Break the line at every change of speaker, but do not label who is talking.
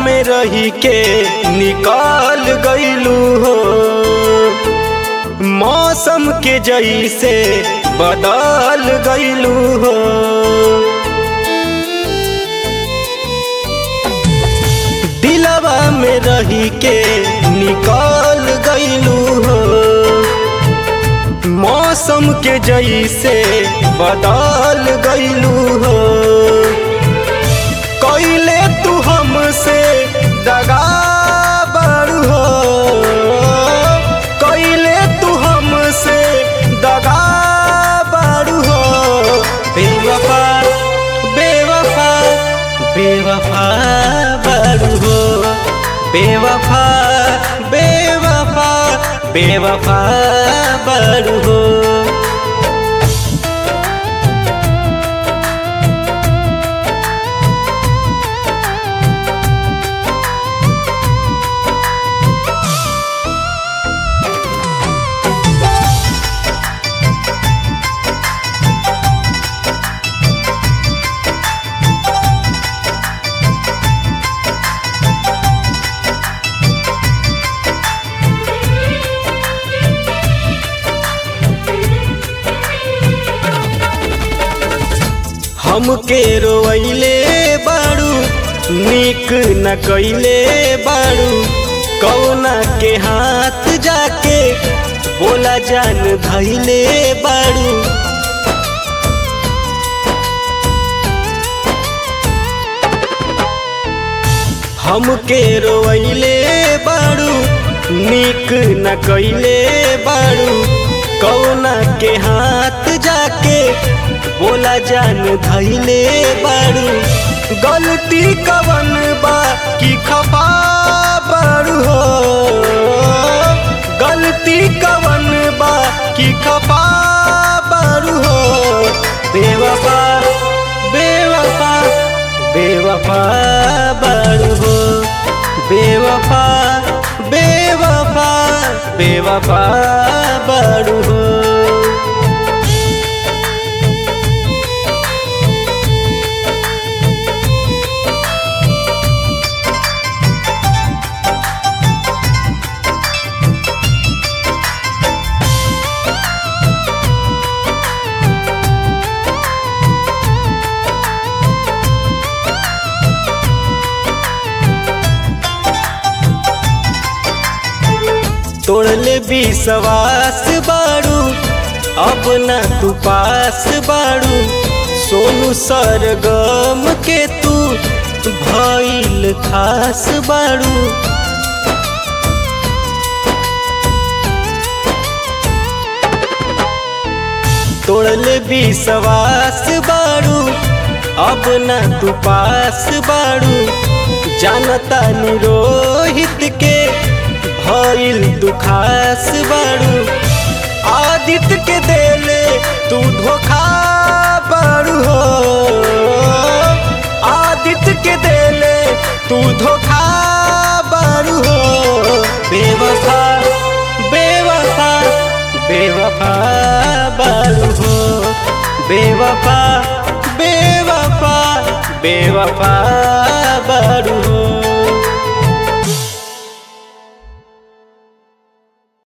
में रही के निकाल गईलू हो मौसम के जैसे बदल गईलू हो दिलवा में रही के निकाल गईलू हो मौसम के जैसे बदल गईलू हो कैले तू हमसे दगा बड़ू हो कैले तू हमसे दगा बड़ू हो बेवफा बेवफा बेवफा बड़ू हो बेवफा बेवफा बेवफा बड़ू हो हमके रोइले बाड़ू निक न कैले बाड़ू कौना के हाथ जाके बोला जान धैले बाड़ू हमके रोइले बाड़ू निक न कैले बाड़ू कौना के हाथ जाके बोला जान धैले बाड़ू गलती कवन बा कि खपा बाड़ू हो गलती कवन बा कि खपा बाड़ू हो बेवफा बेवफा बेवफा बाड़ू हो बेवफा बेवफा बेवफा बाड़ू हो तोड़ले विश्वास बाड़ू अब ना तू पास बाड़ू सोनू सरगम के तू भइल खास बाड़ू तोड़ले विश्वास बाड़ू अब ना तू पास बाड़ू जानता निरोहित के भइल तू खास बाड़ू आदित्य के देले तू धोखा बाड़ू हो आदित्य के देले तू धोखा बाड़ू हो बेवफा बेवफा बेवफा बाड़ू हो बेवफा बेवफा बेवफा